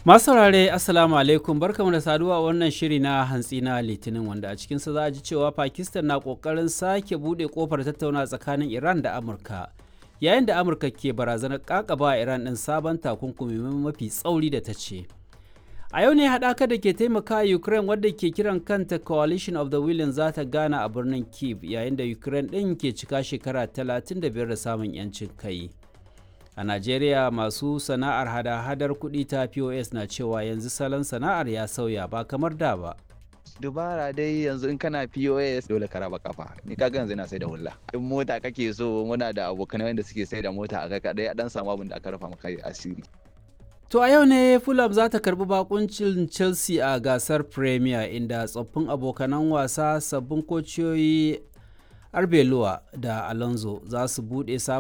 Masu saurare Assalamu alaikum barkamu da saduwa a wannan shiri na hantsi na Litinin wanda a cikinsa za a ji cewa Pakistan na kokarin sake bude kofar tattauna tsakanin Iran da Amurka. Yayin da Amurka ke barazanar kakaba Iran ɗin sabon takunkumi mafi tsauri da ta ce. A yau ne haɗaka da ke taimaka Ukraine wadda ke kiran kanta Coalition of the Willing za ta gana a birnin Kyiv yayin da Ukraine ɗin ke cika shekara 35 da samun 'yancin kai. A Najeriya masu sana'ar hada-hadar kuɗi ta POS na cewa yanzu salon sana'ar ya sauya ba kamar da ba. dubara dai yanzu in kana POS dole ka raba kafa ni kaga yanzu ina sai da hulla in mota kake so muna da abokan wanda suke sai da mota a kai dai a dan samu abin da aka rufa maka asiri To a yau ne Fulham za ta karbi bakuncin Chelsea a gasar Premier inda tsoffin abokanan wasa sabbin kociyoyi Arbeloa da Alonso za su buɗe sabon